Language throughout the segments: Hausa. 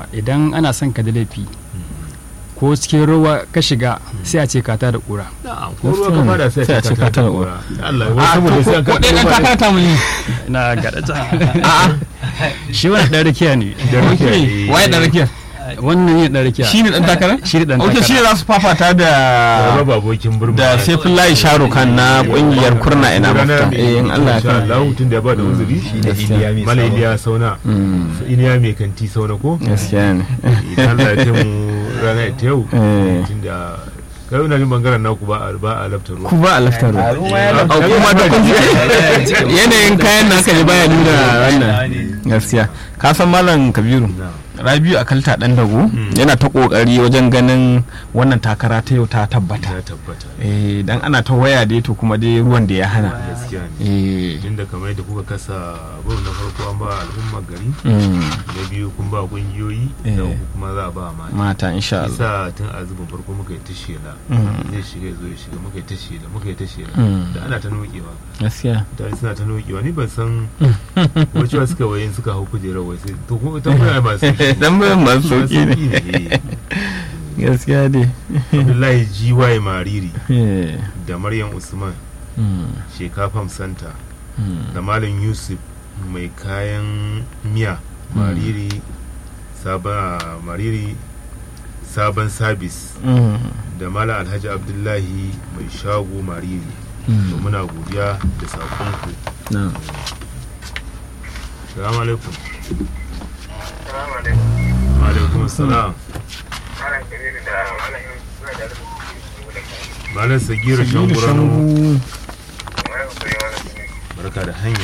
fa idan ana son ka da laifi ko cikin ruwa ka shiga sai a ce ka ta da kura na'am ko ruwa ka fada sai Sai a ce ka tara kura Allah wai saboda sai an ko ɗaya ɗan takara ta muni na gaɗa shi wani ɗan rakiya ne da ruke waye ɗan rakiyar wannan ne ɗan rakiya shi ne ɗan takara shi ne ɗan ok shi ne takara za su fafata da raba abokin burma da Saifullahi Sharukan na ƙungiyar kurna ina mafita eh in Allah ya insha kai Allah tun da ya ba da uzuri da Iliya mai mala sauna. iliya sauna su iliya mai kanti sauna ko gaskiya ne idan Allah ya kai mu rana ta yau Eh. tun da kai ina jin bangaren naku ba a ba a laftar ruwa ku ba a laftar a ruwa ya a kuma da kun ji yanayin kayan naka ne baya nuna wannan gaskiya ka san malam kabiru rabiu a kalta dan dago yana ta kokari wajen ganin wannan takara ta yau ta tabbata ya tabbata eh dan ana ta waya dai to kuma dai ruwan da ya hana gaskiya ne eh tunda kamar yadda kuka kasa abu na farko an ba al'ummar gari mm, na biyu kun ba kungiyoyi Eh. da uku kuma za a ba mata mata insha Allah isa tun a zubin farko muka yi ta shela Mm. zai shiga ya zo ya shiga muka yi ta shela muka yi ta shela Mm. da ana ta nokewa gaskiya mutane suna ta nokewa ni ban san wacewa suka wayin suka hau kujerar wai sai to kuma ta kuma masu dan bayan masu sauki ne ne gaskiya dai abdullahi GY mariri Eh, da maryam usman mm, shekafam santa mm, da malam yusuf mai kayan miya mariri sabon mariri sabon sabis mm, da malam alhaji abdullahi mai shago mariri mm. to muna godiya da sakonku na salamu alaikum Salamu alaikum. wa alaikum salam Malam Kabiru da Malam Yusuf suna da rubutun malam sagira Shangu. shanguranu Malam Kuri Malam Kabiru. barka da hanya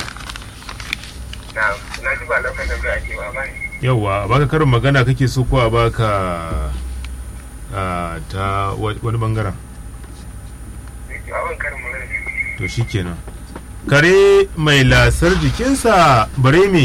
Na na ji ba lokacin da ake ba ba ne. yauwa a baka karin magana kake so ko a baka a, ta wa- wani bangaren Abin karin magana ne. to shikenan kare mai lasar jikinsa bare me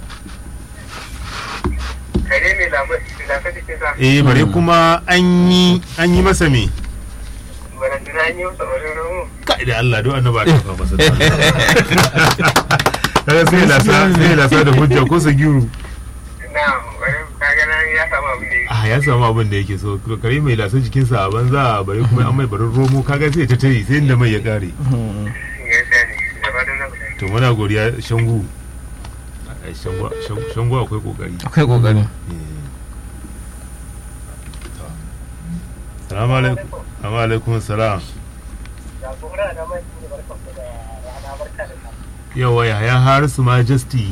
Kare mai lamar da ka cikin sa. eh bare kuma an yi an yi masa me Barantana an yi masa wurin romo. kai da Allah don annaba ta fa masa da Allah. kaga sai lasa sai lasa da hujja ko sagiru Na wani kaga nan ya samu abin da ya ah ya samu abin da yake so kare mai lasar jikinsa a banza bare kuma an mai barin romo kaga sai ta tare sai inda mai ya kare gaskiya ne. Da fatan na kusa. to muna godiya shangu Ai, shangu shangu- shangu akwai kokari akwai kokari salamu alaikum salamu alaikum salam Jagora da mai ne barkan ku da rana barka da yawa yaya harisu majesty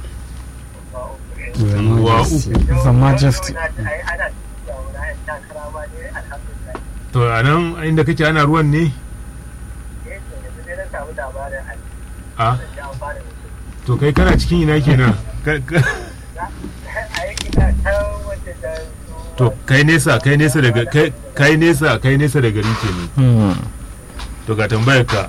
wa uku The Majesty. Ana da wani takara ma ne alhamdulillah. to a nan inda kake ana ruwan ne Eh, to yanzu dai na samu labarin an a da an fara da su. to kai kana cikin ina kenan Ka- ka- aiki na ta wanda da to kai nesa kai nesa daga kai kai nesa kai nesa da gari kenan Mm, to ga tambayar ka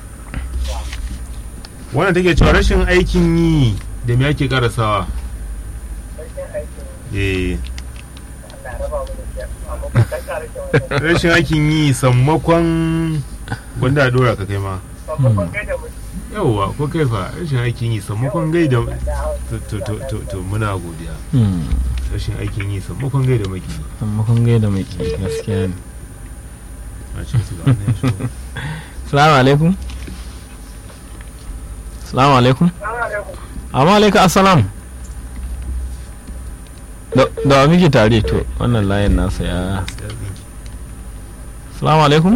wannan take cewa rashin aikin yi da me ake karasawa sarkin aikin eh Allah raba mu da shi amma ba ta kare shi wannan rashin aikin yi sammakon wanda a dora ka kai ma babban kai da mutum yauwa ko kai fa rashin aikin yi sammakon gai da da hausa to to to to, to muna godiya mm. rashin aikin yi sammakon gai da maki amma kun gaida mai gaskiya ne a cikin su ga wannan ya shigo. salamu alaikum salamu alaikum amma alaikum assalam da da wa muke tare to wannan layin nasa ya salamu alaikum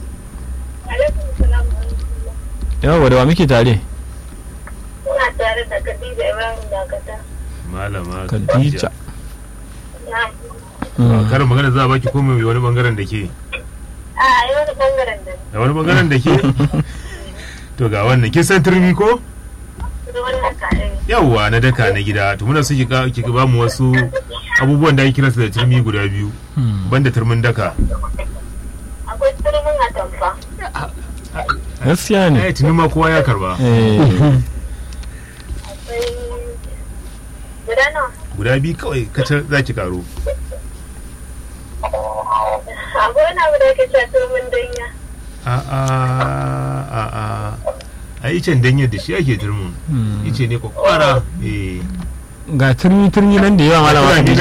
yawa da wa muke tare Ina tare da Khadija Ibrahim Dakata. malama Khadija. Na. ba karin magana za a baki ko mai wani bangaren da ke A yi wani bangaren da da wani bangaren da ke to ga wannan kin san turmi ko da wannan ka'in. yawwa na daka na gida to muna so ki ka- ki ba mu wasu abubuwan da ake kiransu da turmi guda biyu banda turmin daka Akwai turmin atamfa. gaskiya ne eh tuni ma kowa ya karba Eh, Akwai guda nawa. guda biyu kawai kacal za ki karo Akwai wani abu da ake cewa turmin danya. a a a a a icen danyar da shi ake turmin ice ne kwakwara eh ga turmi turmi nan da yawa malama Turmi Khadija.